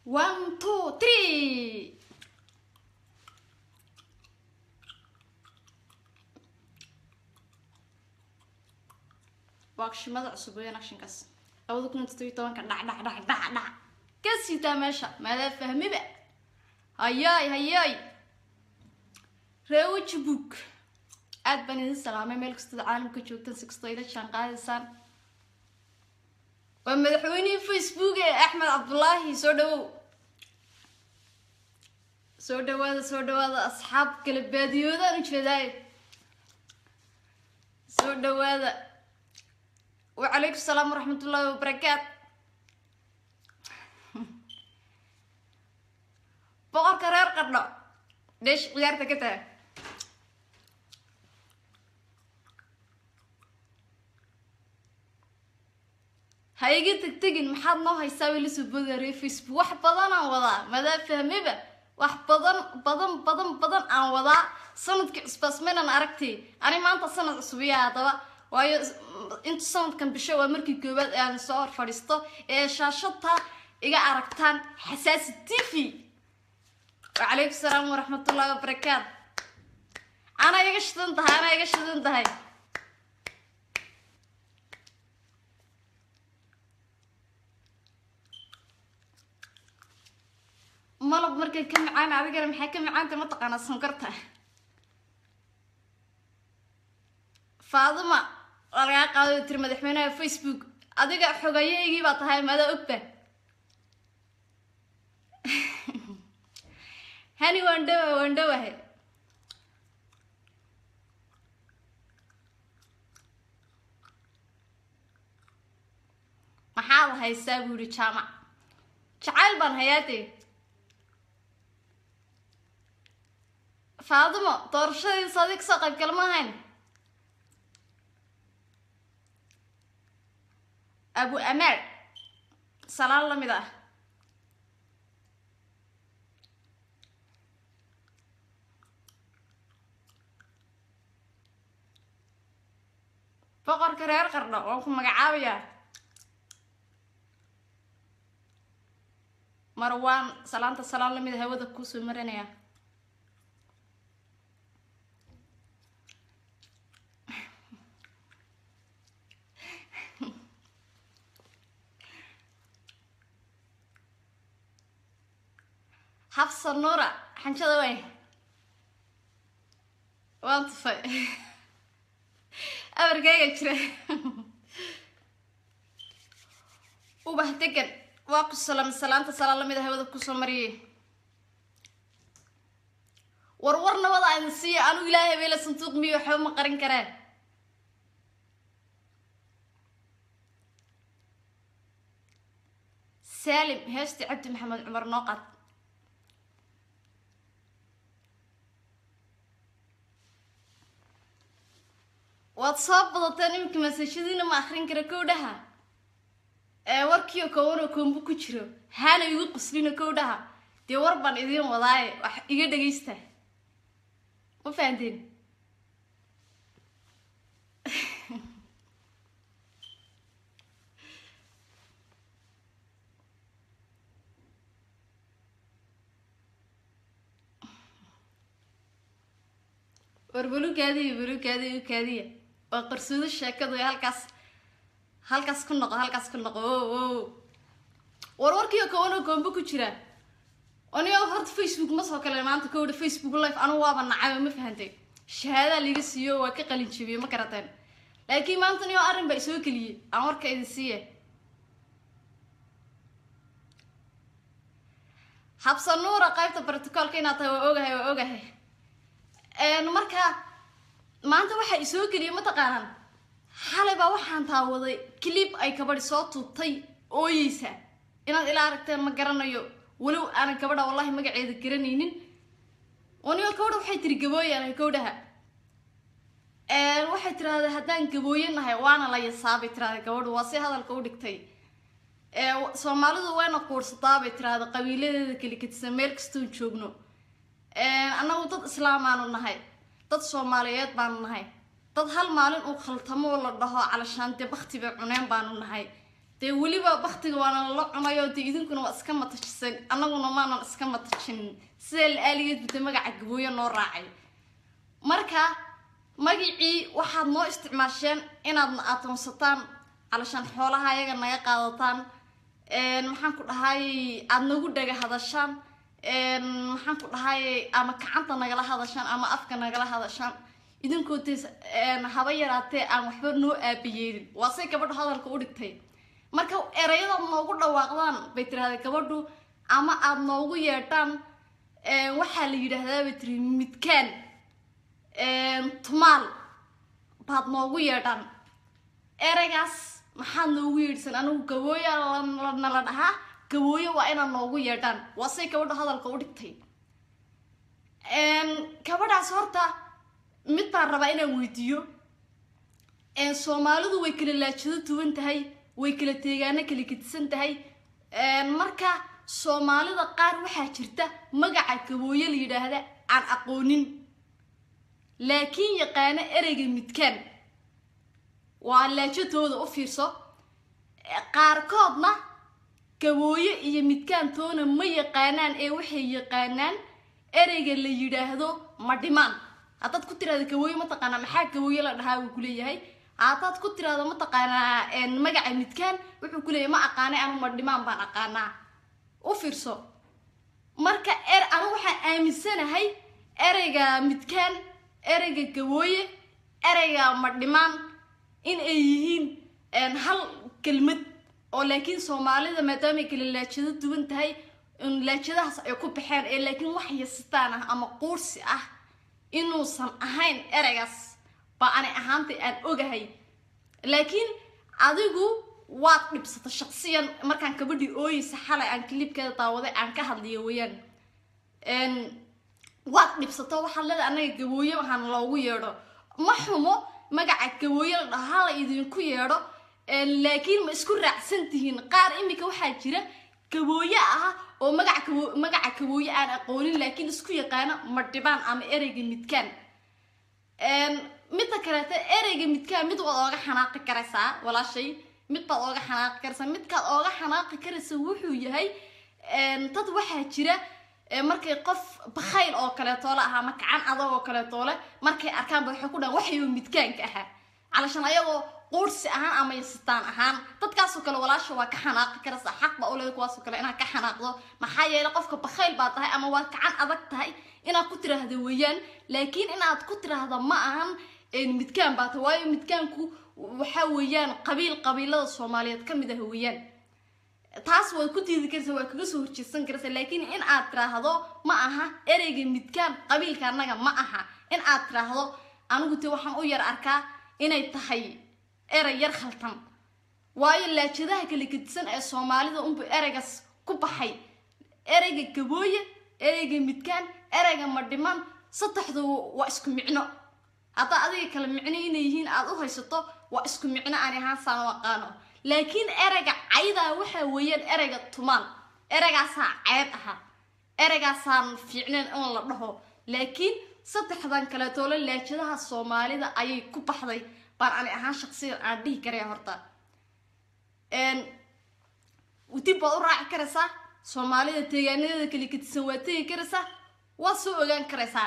one two three waa qashimada cusub weeyaan akshinkaas labada kun iyo toddobiyo tobanka dhac dhac dhac dhac dhac ka siitaa meesha maadaa fahmiba hayaay hayaay reewaji book aad baan idin salaamay meel kastood caalamka joogtaan si kastoo ila jaan qaadaysaan waa madaxweynihii facebook ee axmed cabdulaahi soo dhawow soo dhawaada soo dhawaada asxaab kala baadiyoodaan ujeedaayo soo dhawaada wacalaykum salaam waraxmat ullaahi wabarakaat boqorka reer qadho dheesh ciyaarta ka taag ha iga tegtegin maxaad noo haysaa weli soo boodaya reer facebook wax badan aan wadaa madaa fahmiba wax badan badan badan badan aan wadaa sanadkii cusbaasmaynan aragtay ani maanta sanad cusubiya haddaba waayo inta sanadkan bisho waa markii koowaad ee aan soo hor fadhiisto ee shaashadta iga aragtaan xasaasi t v wacalaykum salaam waraxmatullahi wabarakaat ana iga shidan tahay ana iga shidan tahay malab markay ka macaan adigana maxay ka macaanta mataqaanaa sankarta faaduma waa lagaa qaado tiri madaxweynaha facebook adiga xogayahaygii baa tahay maada ogba hani waan dhawa waan dhawahay maxaad haysaa buu yihi jaamac jacayl baan hayaatee faadimo doorashadiisa adig kasoo qayb gala ma ahayn abu amaal salaan lamid ah boqorka reer qardho waan ku magacaabayaa marwaan salaanta salaan lamid a hawada kuusoo marinaya xafsa nuura xanjada way waan tufay abarkeyga jira ubax degan waa ku salam salaanta salaan lamid a hawada kusoo mariyay warwar nabada aan siiya anu ilaahay beela sanduuq miyo waxba ma qarin karaan saalim heesti cabdi maxamed cumar noo qad waad soo badateen iminka masaajadiina ma akrin kara kow dhaha ee warkiio kowanoo koombo ku jiro haana igu quslino kow dhaha dee war baan idiin wadaaye wax iga dhagaysta ma fahanteen war balukaadiya balukaadiya ukaadiya waa qarsoodo sheekadu ee halkaas halkaas ku noqo halkaas ku noqo o o war warkiio kowanoo koombo ku jira anigo horta facebook ma soo kale maanta kowdha facebook life anigu waaba nacay ma fahantay shahaadaa liiga siiyo waa ka qalin jabiyey ma garateen laakiin maanta niyo arrin baa isoo keliyey aan warka idin siiye habsanuura qaybta brotocolka inaad tahay waa ogahay waa ogahay marka maanta waxaa isoo geliyay mataqaanaan xalay baa waxaan taawaday clip ay kabadhi soo tuubtay ooyeysa inaad ilaa aragteen ma garanayo walow aanan gabadha wallahi magaceeda garanaynin anigo gabadha waxay tiri gabooyanahay gawdhaha waxay tiraahday haddaan gabooye nahay waana la yasaabay tiraahday gabadhu waa si hadalka u dhigtay soomaalidu wayna quursataa bay tiraahday qabiiladeeda keli katisan meel kastoon joogno annagu dad islaamaanu nahay dad soomaaliyeed baanu nahay dad hal maalin uu khaltamo la dhaho calashaante bakti bay cuneen baanu nahay dee weliba baktiga waana lala cunayo dee idinkuna waa iska matajisan annaguna maanan iska matajinin sidaa la aaligeed bute magaca gabooye noo raacay marka magacii waxaad noo isticmaasheen inaadna adoonsataan calashaan xoolaha ayaga naga qaadataan maxaan ku dhahay aada nagu dhaga hadashaan maxaan ku dhahay ama gacanta nagala hadashaan ama afka nagala hadashaan idinkoo de haba yaraatee aan waxba noo aabayeelin waa say gabadhu hadalka u dhigtay marka erayadaad noogu dhawaaqdaan bay tirahdee gabadhu ama aada noogu yeedhaan waxaa la yidhaahdaa bay tiri midkaan tumaal baad noogu yeedhaan eraygaas maxaad noogu yeedhsan anigu gabooya nala dhahaa gabooye waa inaad noogu yeedhaan waa say gabadhu hadalka u dhigtay gabadhaas horta mid baan rabaa inaan weydiiyo soomaalidu way kala laajado duwan tahay way kala teegaano kala gedisan tahay marka soomaalida qaar waxaa jirta magaca gabooye la yidhaahda aan aqoonin laakiin yaqaano ereyga midkaan waa laajadooda u fiirso qaarkoodna gabooye iyo midkaantoona ma yaqaanaan ee waxay yaqaanaan ereyga la yidhaahdo ma dhimaan haddaad ku tirahdo gabooye mataqaanaa maxaa gabooye la dhahaa wuu kuleeyahay haddaad ku tirahdo mataqaanaa magaca midkaan wuxuu kuleeyahay ma aqaanay anu ma dhimaan baan aqaanaa u fiirso marka er anu waxaan aaminsanahay ereyga midkaan ereyga gabooye ereyga ma dhimaan in ay yihiin hal kelmad oo laakiin soomaalida maadaamay kala laajado duwan tahay laajadahaas ay ku baxeen ee laakiin wax yasitaan ah ama quursi ah inuusan ahayn ereygaas baa ani ahaantay aan ogahay laakiin adigu waad dhibsata shaqsiyan markaan kabadhii ooyeysa xalay aan kilibkeeda daawaday aan ka hadliyo weyaan waad dhibsato waxaad leedahay anaga gabooye waxaan loogu yeedho ma xumo magaca gabooye la dhaho hala idinku yeedho laakiin ma isku raacsan tihiin qaar imika waxaa jira gabooye ah oo magaca gabo magaca gabooye aan aqoonin laakiin isku yaqaano madhibaan ama ereyga midkaan midda kaleeta ereyga midkaan mid waad ooga xanaaqi karaysaa walaashay mid baad ooga xanaaqi karaysaa midkaad ooga xanaaqi karaysa wuxuu yahay dad waxaa jira markay qof bakhayl oo kaleetoole ah ama gacan adag oo kaleetoole markay arkaanba waxay ku dhahan waxayuu midkaanka ahaa calashan ayagoo quursi ahaan ama yasitaan ahaan dadkaasoo kale walaasha waa ka xanaaqi karaysaa xaq baa uleeda kuwaasoo kale inaad ka xanaaqdo maxaa yeele qofka bakhayl baa tahay ama waad gacan adag tahay inaad ku tiraahdo weeyaan laakiin inaad ku tiraahdo ma ahan midkaan baa tahay waayo midkaanku waxaa weeyaan qabiil qabiilada soomaaliyeed ka mid ah weeyaan taas waad ku diidi karaysaa waa kaga soo horjeedsan karaysaa laakiin in aad tiraahdo ma aha ereyga midkaan qabiilka annaga ma aha in aad tiraahdo anigu te waxaan u yar arkaa inay tahay erey yar khaltan waayo laajadaha kala gedisan ee soomaalida unbu ereygaas ku baxay ereyga gabooye ereyga midkaan ereyga madhiman saddexdu waa isku micno haddaa adiga kala micno inay yihiin aada u haysato waa isku micno aan ahaan saan u aqaano laakiin ereyga caydaa waxaa weeyaan ereyga tumaan ereygaasaa ceeb aha ereygaasaan fiicneen in la dhaho laakiin saddexdan kaleetoole laajadaha soomaalida ayay ku baxday baan ani ahaan shaqsiyan aan dhihi karaya horta dib baad u raaci karaysaa soomaalida deegaanadeeda kala gedisan waa tegi karaysaa waad soo ogaan karaysaa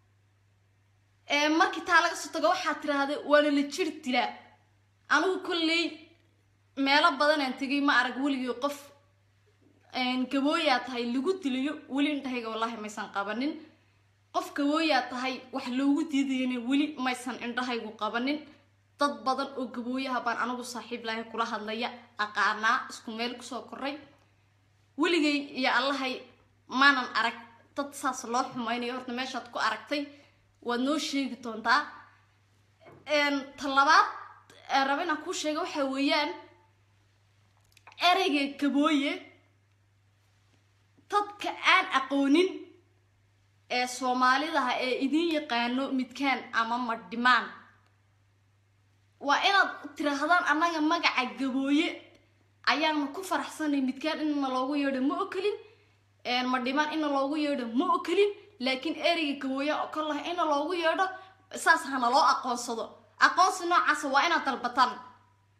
markii taa laga soo tago waxaad tiraahda waana la jir dilaa anigu kolley meelo badanaan tegay ma arag weligii qof gabooyaa tahay lagu dilayo weli indhahayga wallaahi maysan qabanin qof gabooyaa tahay wax loogu diidayana weli maysan indhahaygu qabanin dad badan oo gabooyaha baan anigu saaxiib lahay kula hadlaya aqaanaa isku meel kusoo koray weligay iyo allahay maanan arag dad saas loo xumaynayo horta meeshaad ku aragtay waad noo sheegi doontaa talabaad raba inaan kuu sheega waxaa weeyaan ereyga gabooye dadka aan aqoonin ee soomaalidaha ee idiin yaqaano midkaan ama madhimaan waa inaad tiraahdaan annaga magaca gabooye ayaana ku faraxsanay midkaan inna loogu yeedho ma okelin madhimaan inna loogu yeedho ma okelin laakiin ereyga gabooya oo kal laha inna loogu yeedho saas hana loo aqoonsado aqoonsi noocaasa waa inaad dalbataan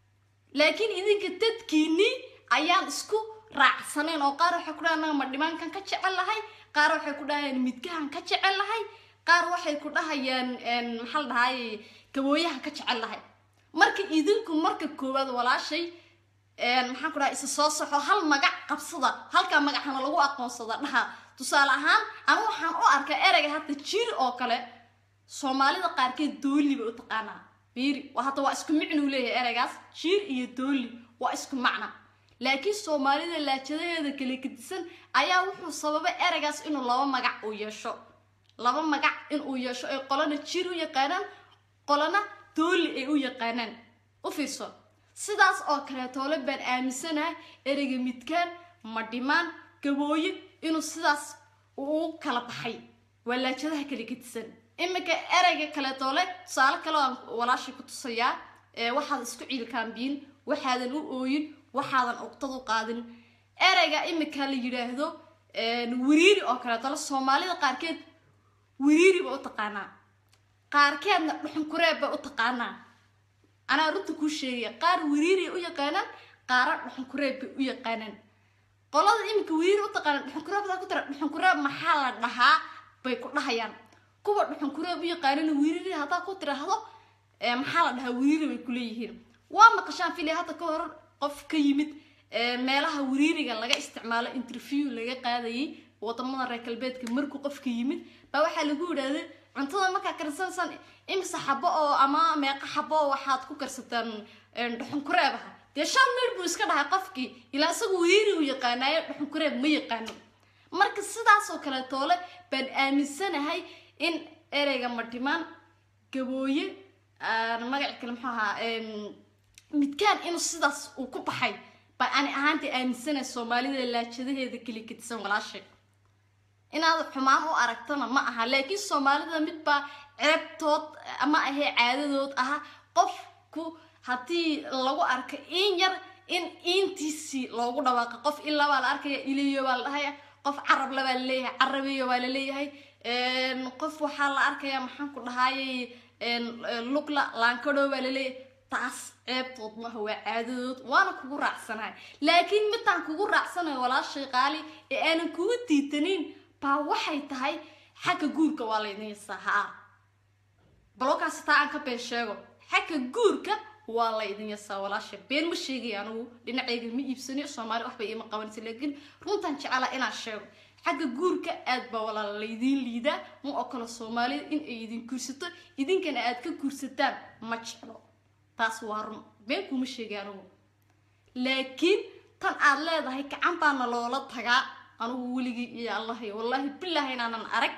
laakiin idinka dadkiinii ayaan isku raacsaneen oo qaar waxay ku dhahaan anaga madhimaankan ka jecel lahay qaar waxay ku dhahayaan midgahan ka jecel lahay qaar waxay ku dhahayaan maxaa la dhahay gabooyahan ka jecel lahay marka idinku marka koowaad walaashay maxaan ku dhahay isa soo soxo hal magac qabsada halkaa magacana lagu aqoonsada dhaha tusaale ahaan anu waxaan u arkaa ereyga hadda jiri oo kale soomaalida qaarkeed dooli bay u taqaanaa biiri hadda waa isku micnuu leeyahay ereygaas jiir iyo dooli waa isku macna laakiin soomaalida laajadaheeda kala gedisan ayaa wuxuu sababay ereygaas inuu laba magac uu yeesho laba magac inuu yeesho ay qolana jiir u yaqaanaan qolana dooli ay u yaqaanaan u fiirso sidaas oo kaleetoole baan aaminsanahay ereyga midkaan madhimaan gabooye inuu sidaas uu kala baxay waa laajadaha kala gedisan iminka ereyga kaleetoole tusaale kale aan walaashay ku tusayaa waxaad isku ciilkaambiyin waxaadan u ooyin waxaadan uqtad u qaadin ereyga iminka la yidhaahdo wiriiri oo kaleetoole soomaalida qaarkeed wiriiri ba u taqaanaa qaarkeedna dhuxunkureeb bay u taqaanaa anaa runta kuu sheegaya qaar wiriiriay u yaqaanaan qaara dhuxunkureeb bay u yaqaanaan qolada iminka wiriiri u taqaanaan dhuxunkureebdaa ku tira dhuxunkureeb maxaa la dhahaa bay ku dhahayaan kuwa dhuxunkureeb u yaqaanana wiriiri haddaa ku tiraahdo maxaa la dhahaa wiriiri bay kuleeyihiin waa maqashaan filay hadda ka hor qof ka yimid meelaha wiriiriga laga isticmaalo interview laga qaadayay wadamada reer galbeedka markuu qofka yimid baa waxaa lagu yidhaahday cuntada markaa karsanaysaan imise xabo oo ama meeqa xabo oo waxaad ku karsataan dhuxunkureebaha dee shan mir buu iska dhahay qofkii ilaa isagu wiriiri u yaqaanaayo dhuxunkureeb ma yaqaano marka sidaasoo kale toole baan aaminsanahay in ereyga madhimaan gabooye magac kale muxuu ahaa midkaan inuu sidaas uu ku baxay baa ani ahaantii aaminsanahay soomaalida laajadaheeda keli kadisan walaashay inaad xumaan u aragtana ma aha laakiin soomaalida midbaa ceebtood ama ahee caadadood aha qofku haddii lagu arka in yar in iintiisii loogu dhawaaqa qof ilaa baa la arkaya iliyo baa la dhahaya qof carabla baa laleeyahay carabiyo baa laleeyahay qof waxaa la arkaya maxaan ku dhahayay lugla laankadho baa laleeyahay taas ceebtood maaha waa caadadood waana kugu raacsanahay laakiin midtaan kugu raacsanayo walaashay qaali ee aanan kugu diitanin baa waxay tahay xagga guurka waa laydin yasaa haa balookaasi taa aan ka been sheego xagga guurka waa laydin yasaa walaasha been ma sheegay anigu dhinacayga ma iibsani soomaali waxba iima qabanaysa laakiin runtaan jeclaa inaan sheego xagga guurka aad baa walaala laydiin liidaa ma okolo soomaalida in ay idin guursato idinkana aad ka guursataan ma jeclo taas waa run been kuma sheegay anigu laakiin tan aad leedahay gacan baana loola tagaa anigu weligii iyo allahay wallaahi bilaahi inaanan arag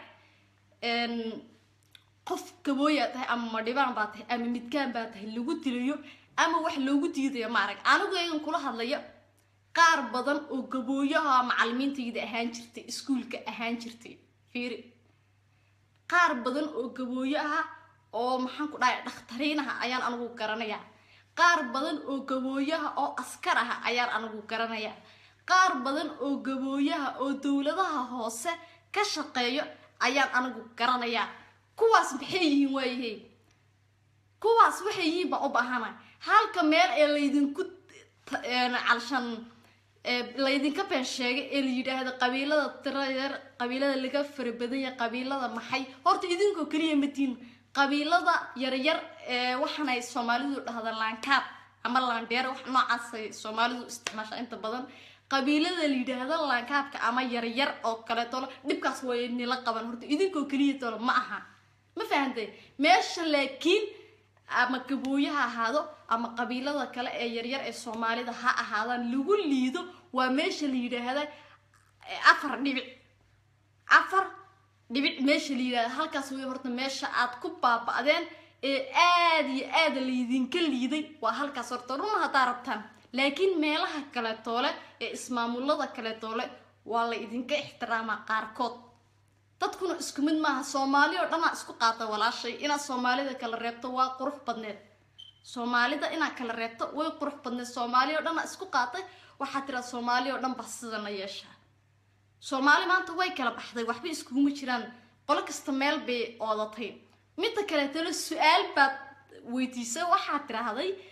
qof gabooyaa tahay ama madhibaan baa tahay ama midkaan baa tahay lagu dilayo ama wax loogu diidayo ma arag anigu eegan kula hadlaya qaar badan oo gabooyaha macalimiintayda ahaan jirtay iskuulka ahaan jirtay fiiri qaar badan oo gabooyo ah oo maxaan ku dhahay dhakhtariinaha ayaan anigu garanayaa qaar badan oo gabooyaha oo askar ah ayaan anigu garanayaa qaar badan oo gabooyaha oo dowladaha hoose ka shaqeeyo ayaan anigu garanayaa kuwaas maxay yihiin waayahay kuwaas waxay yihiin baan u baahana halka meel ee laydinku calshan laydinka been sheegay ee la yidhaahdo qabiilada tirayer qabiilada laga farabadanya qabiilada maxay horta idinkoo keliya matiin qabiilada yaryar ee waxaanay soomaalidu dhahda laankaab ama laandheer wax noocaasay soomaalidu isticmaasha inta badan qabiilada la yidhaahdo laankaabka ama yaryar oo kaleetolo dhibkaas way nila qaban horta idinkoo keliya tolo ma aha ma fahantay meesha laakiin ama gabooye ha ahaado ama qabiilada kale ee yaryar ee soomaalida ha ahaadaan lagu liido waa meesha la yidhaahda afar dhibic afar dhibic meesha la yidhahda halkaas way horta meesha aad ku baaba'deen ee aad iyo aad laydinka liiday waa halkaas horta run haddaa rabtaan laakiin meelaha kaletoole ee ismaamulada kaletoole waa la idinka ixtiraamaa qaarkood dadkuna isku mid maaha soomaali oo dhanaa isku qaata walaashay inaad soomaalida kala reebto waa qurux badneed soomaalida inaad kala reebto way qurux badneed soomaali oo dhanaa isku qaatay waxaa tiraa soomaali oo dhan ba sidana yeeshaa soomaali maanta way kala baxday waxba iskuguma jiraan qolo kasta meel bay oodatay midda kaleetole su-aal baad weydiisay waxaad tiraahday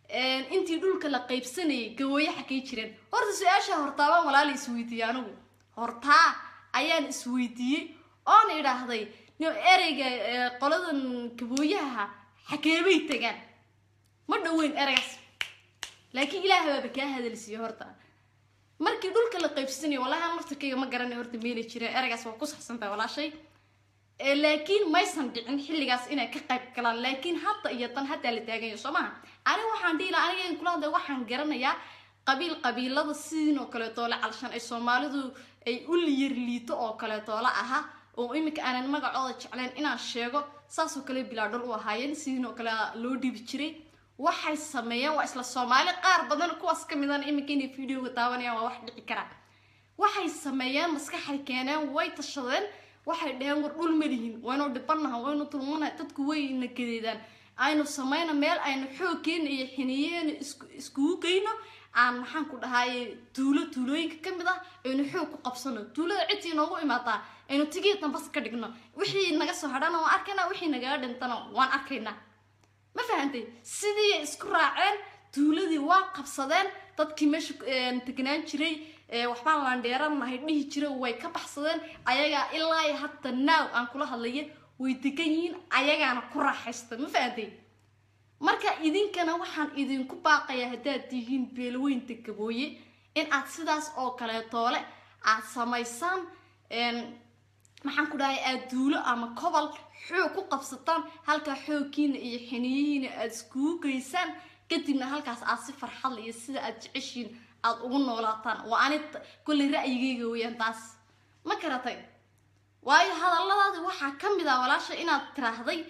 intii dhulka la qaybsanayay gabooye xakay jireen horta su-aasha hortaabaan walaala isweydiiyey anigu hortaa ayaan isweydiiyey oona idhaahday ereyga qoladan gabooyaha xakeebay tagaan ma dhaweyn ereygaas laakiin ilaah baaba kaa hadalsiiye horta markii dhulka la qaybsanayo wallahi aan laftarkayga ma garanay horta meeli jireen ereygaas waa ku saxsantahay walaashay laakiin maysan dhicin xilligaas inay ka qayb galaan laakiin hadda iyo tan haddaa la taaganya soo maha aniga waxaan dhihi laha aniga kula hadlay waxaan garanayaa qabiil qabiilada sidiin oo kaleetoole calshan ay soomaalidu ay u liyar liito oo kaleetoole aha oo iminka aanan magacooda jeclayn inaan sheego saasoo kale bilaadhol u ahaayeen sidiin oo kale loo dhibi jiray waxay sameeyeen waa isla soomaali qaar badan kuwaas ka midan iminka inay videoga daawanayaan waa wax dhici karaa waxay sameeyeen maskaxay keeneen way tashadeen waxay dhaheen war dhul malihin waynu dhibanaha waynu tulmanaha dadku wayna gadeedaan aynu samayno meel aynu xoogkeena iyo xiniyeena iskugu geyno aan maxaan ku dhahaye tuulo tuulooyinka ka mid ah aynu xoog ku qabsano tuulada cidtii noogu imaataa aynu tigii dambas ka dhigno wixii naga soo hadhana waan arkaynaa wixii nagaga dhintana waan arkaynaa ma fahantay sidii isku raaceen tuuladii waa qabsadeen dadkii meesha tegnaan jiray waxbaan laandheeranahay dhihi jira way ka baxsadeen ayagaa ilaa hadda naaw aan kula hadlaya way degan yihiin ayagaana ku raaxaysta ma fahantay marka idinkana waxaan idinku baaqayaa haddaad tihiin beelweynta gabooye in aad sidaas oo kaleetoole aad samaysaan maxaan ku dhahay aad duulo ama kobol xoog ku qabsataan halkaa xoogkiina iyo xiniyihiina aada iskugu geysaan kadibna halkaas aad si farxadla iyo sida aad jeceshiin aada ugu noolaataan waa ani kolley ra'yigeyga weyaan taas ma karatay waayo hadalladaadi waxaa ka mid ah walaasha inaad tiraahday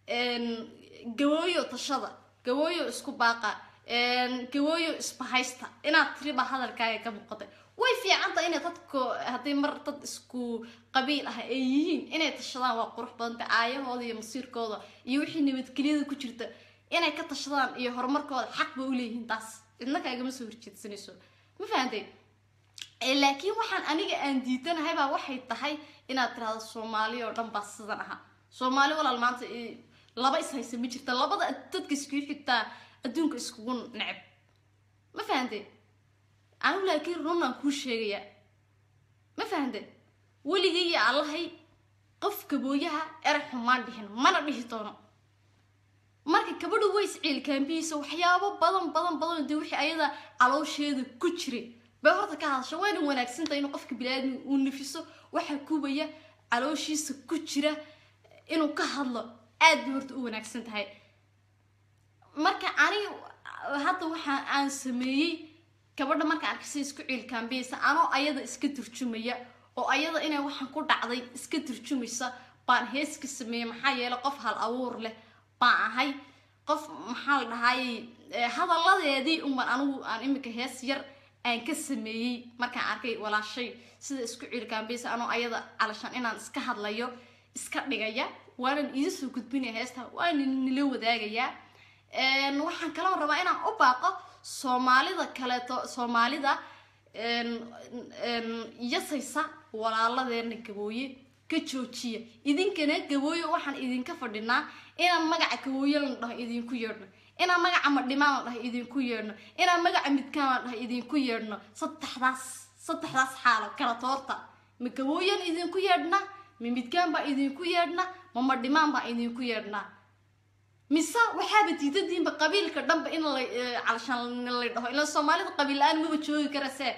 gawooyo tashada gawooyo isku baaqa gawooyo isbahaysta inaad tiriba hadalkaaga ka muuqatay way fiicanta inay dadku haddii mar dad isku qabiil ah ay yihiin inay tashadaan waa qurux badanta aayahooda iyo masiirkooda iyo wixii nabadgelyada ku jirta inay ka tashadaan iyo horumarkooda xaq ba uleeyihiin taas cidna kaagama soo horjeedsanayso ma fahantay laakiin waxaan aniga aan diidanahay baa waxay tahay inaad tirahdo soomaali oo dhan baa sidan aha soomaali walaal maanta laba is haysa ma jirta labada dadka iskugu xigtaa adduunka iskugu neceb ma fahantay anigu laakiin runaan kuu sheegayaa ma fahantay weligay iyo allahay qof gabooyaha erey xumaan dhihin mana dhihi doono marka gabadha ways ciilkaambihiisa waxyaabo badan badan badan dee wixii ayada caloosheeda ku jiray bay horta ka hadasha wayna wanaagsantahay inuu qofka bini-aadmi uu nafiso waxaa kubaya calooshiisa ku jira inuu ka hadlo aad bay horta u wanaagsan tahay marka ani hadda waxaa aan sameeyey gabadha marka arkaysa isku ciilkaambiyaysa anoo ayada iska turjumaya oo ayada inay waxaan ku dhacday iska turjumaysa baan heeska sameeyey maxaa yeelay qof hal abuur leh baan ahay qof maxaa la dhahayy hadalladeedii unban anigu aan iminka hees yar aan ka sameeyey markaan arkay walaashay sida isku ciilkaambiyaysa anoo ayada calashaan inaan iska hadlayo iska dhigaya waanan iida soo gudbinaya heesta waana nila wadaagayaa waxaan kaloo rabaa inaan u baaqo soomaalida kaleeto soomaalida yasaysa walaaladeena gabooye ka joojiya idinkana gabooye waxaan idinka fadhinaa inaan magaca gabooye la dhaho idinku yeedhno inaan magaca madhimaan la dhaho idinku yeedhno inaan magaca midkaan la dhaho idinku yeedhno saddexdaas saddexdaas xaalo kala toorta ma gabooyan idinku yeedhnaa ma midkaan baa idinku yeedhnaa ma madhimaan baa idinku yeedhnaa mise waxaaba diidadiinba qabiilka dhanba in la calashaan la dhaho ila soomaalida qabiil la-aan maba joogi karase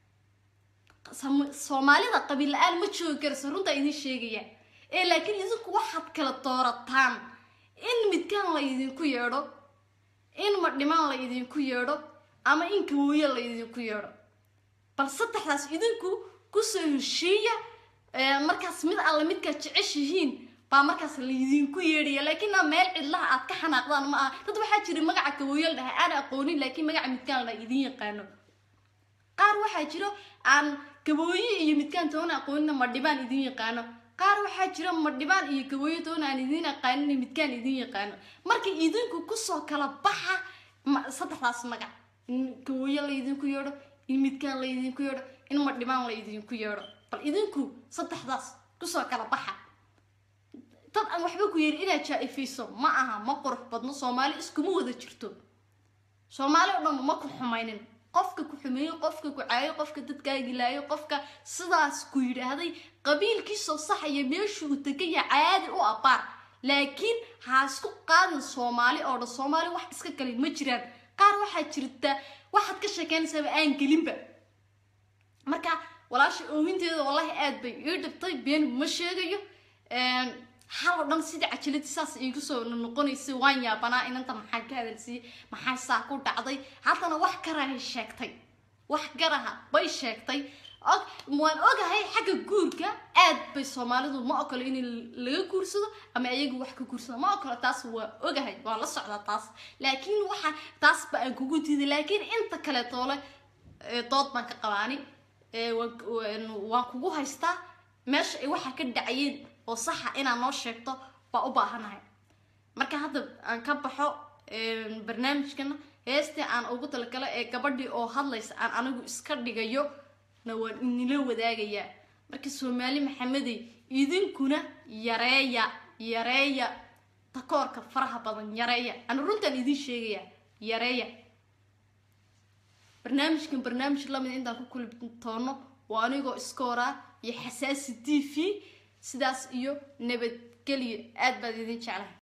soomaalida qabiil la-aan ma joogi karase runtaa idin sheegaya ee laakiin idinku waxaad kala doorataan in midkaan la idinku yeedho in madhimaan la idinku yeedho ama in gawooye la idinku yeedho bal saddexdaas idinku kusoo heshiiya markaas mid alla midkaad jeceshihiin baa markaas laydinku yeedhaya laakiin a meel cidlaha aad ka xanaaqdaan ma aha dad waxaa jira magaca gawooye la dhahay aan aqoonin laakiin magaca midkaan la idin yaqaano qaar waxaa jiro aan gabooye iyo midkaan toona aqoonina madhibaan idin yaqaano qaar waxaa jira madhibaan iyo gabooye toona aan idin aqaanin midkaan idin yaqaano marka idinku kusoo kala baxa saddexdaas magac in gawooye la idinku yeedho in midkaan la idinku yeedho in madhibaan la idinku yeedho bal idinku saddexdaas kusoo kala baxa dad aan waxba ku yeeri inaad jaa-ifayso ma aha ma qurux badno soomaali iskuma wada jirto soomaali oo dhan ma ku xumaynin qofka ku xumeeyo qofka ku caayo qofka dadkaagilaayo qofka sidaas ku yidhaahday qabiilkiisoo saxaya meeshuu tegaya caadi u abaar laakiin ha isku qaadin soomaali oo dhan soomaali wax iska galay ma jiraan qaar waxaa jirta waxaad ka sheekeynaysaaba aan gelinba marka walaasha oohinteeda wallahi aad bay ii dhibtay been ma sheegayo hal oo dhan sidii cajiladii saas iigu soo noqonaysay waan yaabanaa inanta maxaa ka hadalsiiyey maxaa saa ku dhacday haddana wax garahay sheegtay wax garaha bay sheegtay waan ogahay xagga guurka aad bay soomaalidu ma ogolo in laga guursado ama iyagu wax ka guursado ma ogolo taas waa ogahay waa la socdaa taas laakiin waxa taas ba aan kugu diiday laakiin inta kale toole dood baan ka qabaani waan kugu haystaa meesha ay waxa ka dhacayeen oo saxa inaad noo sheegto baa u baahanahay marka hadda aan ka baxo barnaamijkana heestii aan ugu talagalay ee gabadhii oo hadlaysa aan anigu iska dhigayo na waan inila wadaagayaa marka soomaali maxamedey idinkuna yareeya yareeya takoorka faraha badan yareeya ana runtaan idiin sheegayaa yareeya barnaamijkan barnaamij lamid intaan ku kulmi toono waa anigoo iskooraa iyo xasaasi t v sidaas iyo nabadgelyo aad baad idin jeclahay